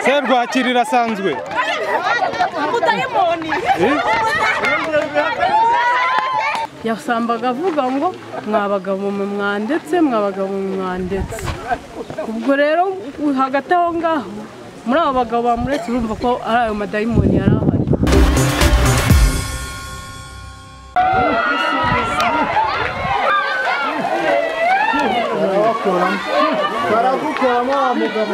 serwakirira asanzwe umudayimoni yasambaga avuga ngo mwabagabo mwe mwandetse mwabagabo mwe mwandetse ubwo rero hagati aho ngaho muri abo bagabo bamuretse urumva ko ari ayo madayimoni yari ahari baragukoramo wa mugabo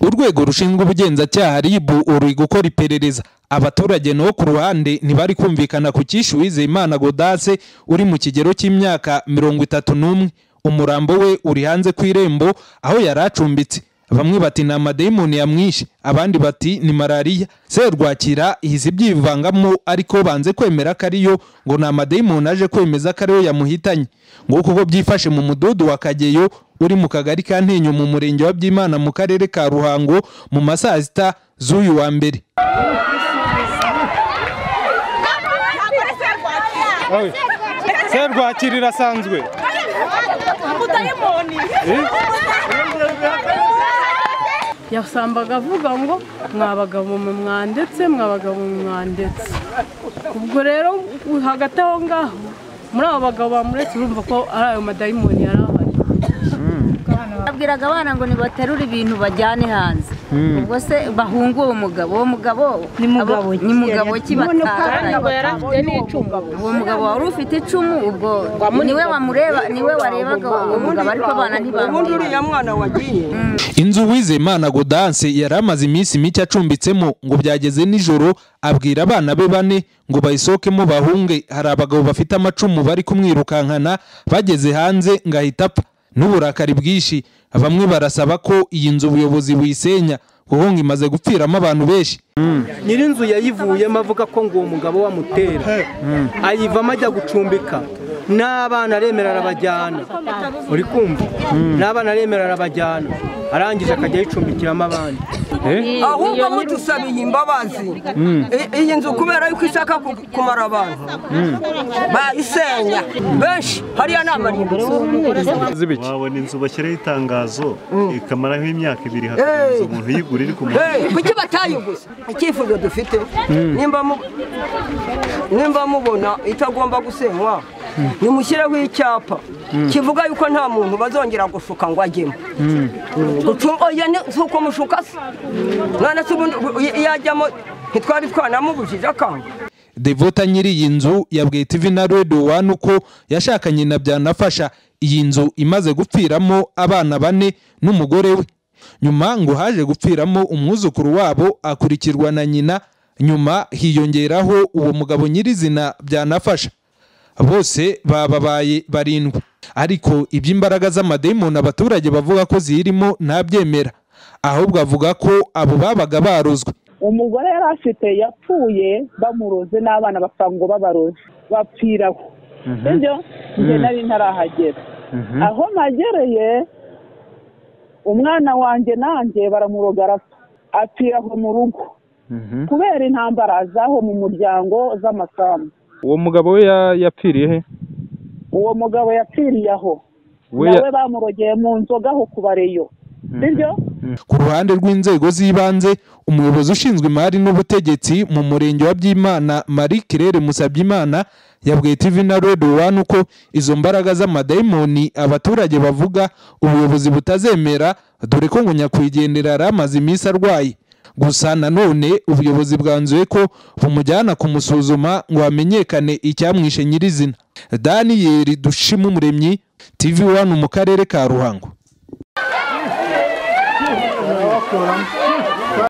urwego rushinzwe ubugenzacyaha RIB ruri gukora iperereza abaturage no ku ruhande ntibari kumvikana ku cyishu Uwizeyimana Godase uri mu kigero cy'imyaka mirongo itatu n'umwe umurambo we uri hanze ku irembo aho yari acumbitse bamwe bati ni amadayimoni yamwishe abandi bati ni malariya serwakira ihise ibyivangamo ariko banze kwemera ko ariyo ngo ni amadayimoni aje kwemeza ko ariyo yamuhitanye nguko uko byifashe mu mudugudu wa kageyo uri mu kagari ka ntenyo mu murenge wa byimana mu karere ka ruhango mu ma saa sita z'uyu wa mbere serwakirira asanzwe yasambaga avuga ngo mwabagabo mwe mwandetse mwabagabo mwe mwandetse ubwo rero hagati aho ngaho muri abo bagabo bamuretse urumva ko ari ayo madayimoni yari ahari babwiraga abana ngo nibaterure ibintu bajyane hanze ubwo se bahunge uwo mugabo uwo mugabo ni mugabo ni mugabo kibatara uwo mugabo wari ufite icumu ubwo niwe wamureba niwe warebaga uwo mugabo ariko abana ntibamureba inzu Uwizeyimana Godase yari amaze iminsi mike acumbitsemo ngo byageze nijoro abwira abana be bane ngo bayisohokemo bahunge hari abagabo bafite amacumu bari kumwirukankana bageze hanze ngo ahita apfa n'uburakari bwinshi bamwe barasaba ko iyi nzu ubuyobozi buyisenya guhunga imaze gupfiramo abantu benshi nyir'inzu yayivuyemo avuga ko ngo uwo mugabo we amutera ayivamo ajya gucumbika n'abana aremera arabajyana uri kumva n'abana aremera arabajyana arangije akajya yicumbikiramo abandi ahubwo mudusabiye imbabazi I- iyi nzu kubera yuko ishaka ku- kumara abantu bayisenya benshi hariya ni amarimbutso z'ibiki wabona inzu bashyiraho itangazo ikamaraho imyaka ibiri hakagira inzu umuntu uyigura iri ku muhanda Eh, kuki batayiguze icyifuzo dufite nimba mu- nimba mubona itagomba gusenywa nimushyireho icyapa kivuga yuko nta muntu bazongera gushuka ngo ajyemo Gucu- oya ni si uko mushuka se none se ubundi i- iyo ajyamo ntitwari twanamubujije akanga Devota nyiri iyi nzu yabwiye TV na Radio One uko yashakanye na byanafasha iyi nzu imaze gupfiramo abana bane n'umugore we nyuma ngo haje gupfiramo umwuzukuru wabo akurikirwa na nyina nyuma hiyongeraho uwo mugabo nyirizina byanafasha bose bababaye barindwi ariko iby'imbaraga z'amadayimoni abaturage bavuga ko ziyirimo ntabyemera ahubwo avuga ko abo babaga barozwe umugore yari afite yapfuye bamuroze n'abana bapfa ngo babaroze bapfiraho sibyo njye nari ntarahagera aho nagereye umwana wanjye nanjye baramuroga arapfa apfira aho mu rugo kubera intambara zaho mu muryango z'amasambu uwo mugabo we ya- yapfiriye he uwo mugabo yapfiriye aho We ya- nawe bamurogeye mu nzoga aho ku bareyo sibyo ku ruhande rw'inzego z'ibanze umuyobozi ushinzwe imari n'ubutegetsi mu murenge wa byimana marie kirere musabyimana yabwiye tv na radio one uko izo mbaraga z'amadayimoni abaturage bavuga ubuyobozi butazemera dore ko ngo nyakwigendera yari amaze iminsi arwaye gusa nanone ubuyobozi bwanzuye ko bumujyana kumusuzuma ngo hamenyekane icyamwishe nyirizina daniyeli dushimumuremyi tv one mu karere ka ruhango barabakoramo